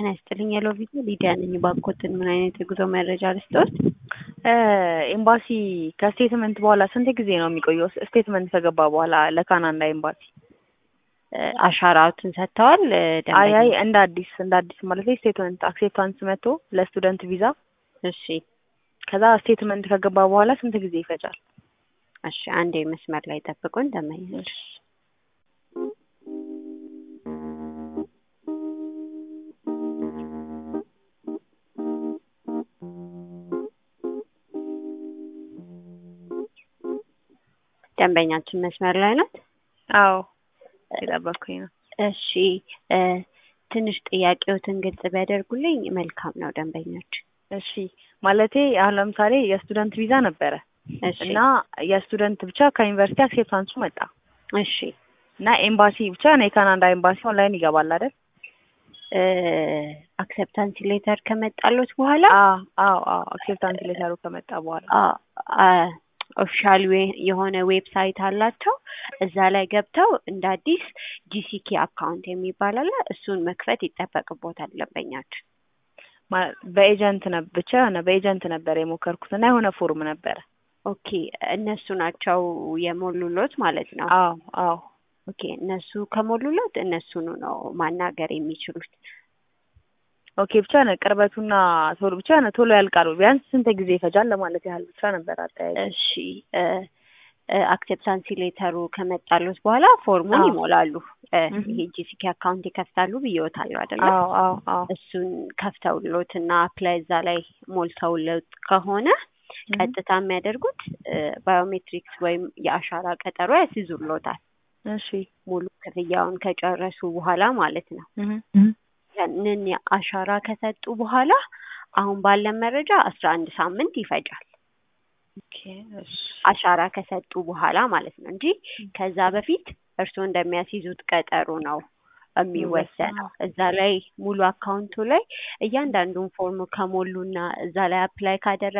ጤና ይስጥልኝ የሎ ቪዲዮ ሊዲያ ነኝ። ባኮትን ምን አይነት የጉዞ መረጃ ልስጥዎት? ኤምባሲ ከስቴትመንት በኋላ ስንት ጊዜ ነው የሚቆየው? ስቴትመንት ከገባ በኋላ ለካናዳ ኤምባሲ አሻራዎትን ሰጥተዋል? አይ አይ እንደ አዲስ እንደ አዲስ ማለት ስቴትመንት አክሴፕታንስ መጥቶ ለስቱደንት ቪዛ እሺ ከዛ ስቴትመንት ከገባ በኋላ ስንት ጊዜ ይፈጃል? እሺ አንዴ መስመር ላይ ጠብቁን እንደማይሄድ ደንበኛችን መስመር ላይ ናት? አዎ የጠበቅኩኝ ነው። እሺ ትንሽ ጥያቄዎትን ግልጽ ቢያደርጉልኝ መልካም ነው ደንበኛችን። እሺ ማለቴ አሁን ለምሳሌ የስቱደንት ቪዛ ነበረ እሺ እና የስቱደንት ብቻ ከዩኒቨርሲቲ አክሴፕታንሱ መጣ እሺ እና ኤምባሲ ብቻ ነው የካናዳ ኤምባሲ ኦንላይን ይገባል አይደል? አክሰፕታንስ ሌተር ከመጣሎት በኋላ አዎ አዎ አዎ አክሴፕታንስ ሌተሩ ከመጣ በኋላ ኦፊሻል የሆነ ዌብሳይት አላቸው። እዛ ላይ ገብተው እንደ አዲስ ጂሲኬ አካውንት የሚባል አለ። እሱን መክፈት ይጠበቅቦታል ደንበኛችን። በኤጀንት ነ ብቻ የሆነ በኤጀንት ነበር የሞከርኩት እና የሆነ ፎርም ነበረ። ኦኬ እነሱ ናቸው የሞሉሎት ማለት ነው? አዎ አዎ ኦኬ እነሱ ከሞሉሎት እነሱኑ ነው ማናገር የሚችሉት። ኦኬ ብቻ ነው ቅርበቱና ቶሎ ብቻ ነው ቶሎ ያልቃሉ። ቢያንስ ስንት ጊዜ ይፈጃል ለማለት ያህል ብቻ ነበር አጠያየቅ። እሺ አክሴፕታንሲ ሌተሩ ከመጣሉት በኋላ ፎርሙን አዎ። ይሞላሉ። ይሄ ጂሲኬ አካውንት ይከፍታሉ ብዬዎታለሁ አይደለ? አዎ አዎ አዎ እሱን ከፍተውሎት እና አፕላይ እዛ ላይ ሞልተውሎት ከሆነ ቀጥታ የሚያደርጉት ባዮሜትሪክስ ወይም የአሻራ ቀጠሮ ያስይዙሎታል። እሺ ሙሉ ክፍያውን ከጨረሱ በኋላ ማለት ነው። ያንን አሻራ ከሰጡ በኋላ አሁን ባለን መረጃ አስራ አንድ ሳምንት ይፈጃል። ኦኬ እሺ አሻራ ከሰጡ በኋላ ማለት ነው እንጂ ከዛ በፊት እርስዎ እንደሚያስይዙት ቀጠሮ ነው የሚወሰነው። እዛ ላይ ሙሉ አካውንቱ ላይ እያንዳንዱን ፎርም ከሞሉና እዛ ላይ አፕላይ ካደረጉ